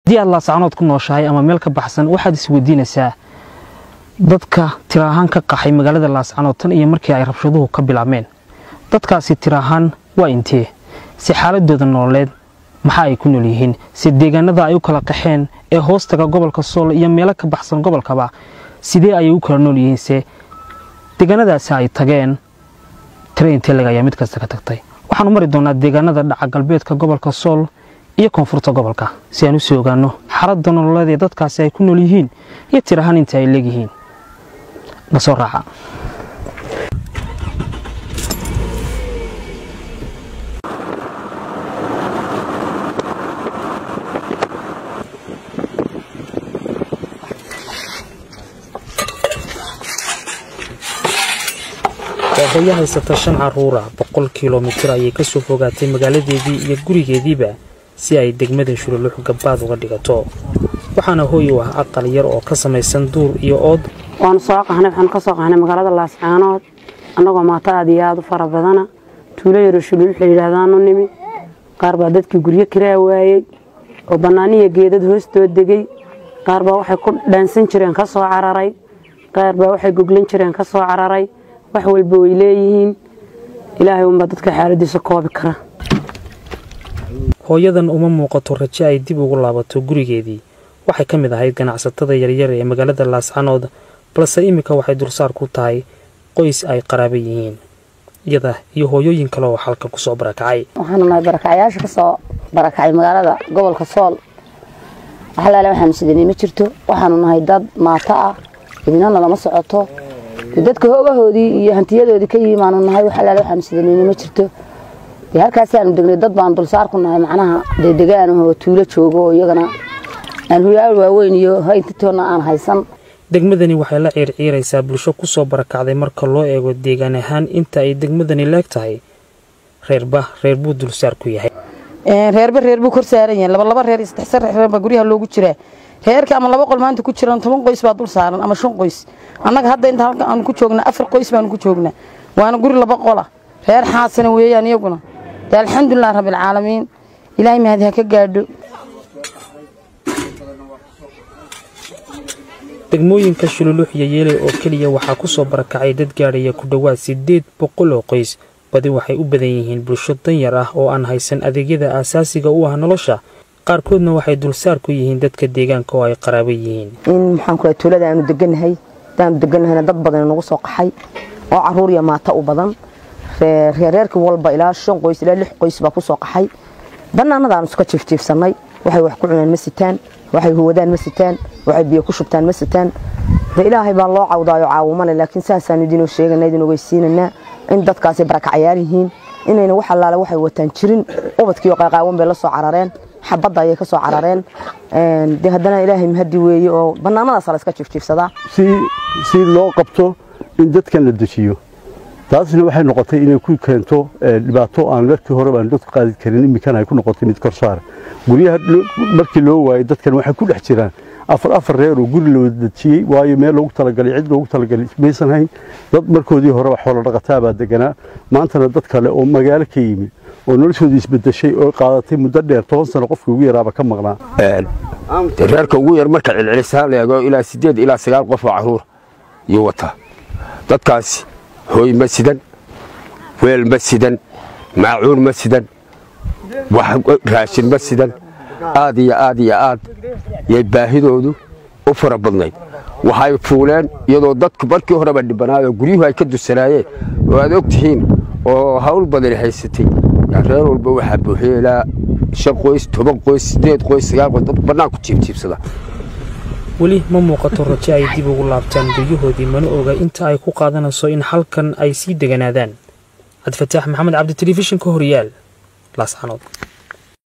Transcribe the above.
haddii aad laascanood ku nooshahay ama meel ka baxsan waxaad isweydiinaysaa dadka tira ahaan ka qaxay magaalada laascanood tan iyo markii ay rabshaduhu ka bilaabmeen dadkaasi tira ahaan waa intee si xaaladooda nololeed maxaa ay ku nool yihiin si deegaanada ay u kala qaxeen ee hoostaga gobolka sool iyo meelo ka baxsan gobolkaba sidee ayay u kala nool yihiinse deegaanadaasi ay tageen tira intee lag ayaa mid kasta ka tagtay waxaanu mari doonaa deegaanada dhaca galbeedka gobolka sool iyo koonfurta gobolka si aan u soo ogaano xaaladda nololeed ee dadkaasi ay ku nool yihiin iyo tir ahaan inta ay leegyihiin na soo raaca waa hooyo haysata shan caruura boqol kilomitir ayay ka soo fogaatay magaaladeedii iyo gurigeediiba si ay degmada shululux gabbaad uga dhigato waxaana hooy u ah aqal yar oo ka samaysan duur iyo ood waanu soo qahnay waxaanu ka soo qahnay magaalada laascaanood annagoo maato aad iyo aada u fara badana tuulo yaroo shululux la yidhaahdaanu nimi qaar baa dadkii guryo kiraa waayey oo bannaaniya geedad hoostoo degey qaar baa waxay ku dhaansan jireen ka soo cararay qaar baa waxay goglan jireen ka soo cararay wax walba way leeyihiin ilaahay unbaa dadka xaaladiisa koobi kara hooyadan uma muuqato rajo ay dib ugu laabato gurigeedii waxay ka mid ahayd ganacsatada yaryar ee magaalada laascanood balse iminka waxay dulsaar ku tahay qoys ay qaraaba yihiin iyada iyo hooyooyin kale oo halka kusoo barakacay waxaanu nahay barakacyaasha ka soo barakacay magaalada gobolka sool waxalaale waxaanu sidanay ma jirto waxaanu nahay dad maato ah idinana lama socoto dadka hoogahoodii iyo hantiyadoodii ka yimaanu nahay waxalaale waxaanu sidanayna ma jirto dee halkaasaanu degnay dad baan dulsaar ku nahay macnaha dee degaanahoo tuulo joogo oo iyagana aan huyaal waaweyn iyo hayntitoona aan haysan degmadani waxay la ciirciiraysaa bulsho ku soo barakacday marka loo eego deegaan ahaan inta ay degmadani leeg tahay reerba reer buu dulsaar ku yahay reerba reer buu kor saaran yahay laba laba reer iyo saddex saddex reer baa guryaha loogu jiraa reerka ama laba qol maanta ku jiraan toban qoys baa dul saaran ama shan qoys annaga hadda inta halka aanu ku joognaa afar qoys baanu ku joognaa waana guri laba qola reer xaasana weeyaan iyaguna dee alxamdulilah rabbilcaalamiin ilaahay mahadi ha ka gaadho degmooyinka shululux iyo yeeley oo keliya waxaa ku soo barakacay dad gaadhaya ku dhowaad siddeed boqol oo qoys badi waxay u badan yihiin bulsho danyar ah oo aan haysan adeegyada aasaasiga u ah nolosha qaarkoodna waxay dulsaar ku yihiin dadka deegaanka oo ay qaraabo yihiin in maxaan ku tuulada aanu degannahay hadaanu degannahayna dad badan nagu soo qaxay oo caruur iyo maata u badan reerreerkii walba ilaa shan qoys ilaa lix qoys baa ku soo qaxay bannaanadaanu iska jiifjiifsannay waxay wax ku cunaan ma sitaan waxay huwadaan ma sitaan waxay biyo ku shubtaan ma sitaan de ilaahay baa loo cawdaayo caawumale laakiin saasaanu idinoo sheegana idin ogeysiinanaa in dadkaasi barakacyaal yihiin inayna wax allaale waxay wataan jirin ubadkiiyo qaaqaawan bay la soo carareen xabadda ayay ka soo carareen de haddana ilaahay mahadi weeye oo bannaanadaasa la iska jiifjiifsadaa si loo qabto in dadkan la dejiyo taasna waxay noqotay inay ku keento dhibaato aan markii hore baan dadku qaadi karin iminkana ay ku noqotay mid korsaar guryaha markii loo waayay dadkan waxay ku dhex jiraan afar afar reer oo guri loo dejiyey waayo meel loogu talagalay cid loogu talagalay maysan hayn dad markoodii horeba xoolo dhaqataa baa deganaa maantana dad kale oo magaalo ka yimid oo noloshoodii isbedeshay oo qaadatay muddo dheer toban sano qofkii ugu yaraaba ka maqnaa reerka ugu yar marka celcelisaan leego ilaa sideed ilaa sagaal qof oo caruur iyo wataa dadkaasi hooy ma sidan weel ma sidan maacuun ma sidan raashin ma sidan aad iyo aad iyo aad yay baahidoodu u fara badnayd waxay fuuleen iyadoo dadku markii horeba dhibanaayoo guryuhu ay ka dusanaayeen oo aad og tihiin oo hawl badani haysatay reer walba waxaa buuxiyey ilaa shan qoys toban qoys sideed qoys sagaal qoys dad bannaanku jiibjiibsada weli ma muuqato rajo ay dib ugu laabtaan guryahoodii mana oga inta ay ku qaadanayso in halkan ay sii deganaadaan cabdifataax maxamed cabdi telefishinka horyaal laascanood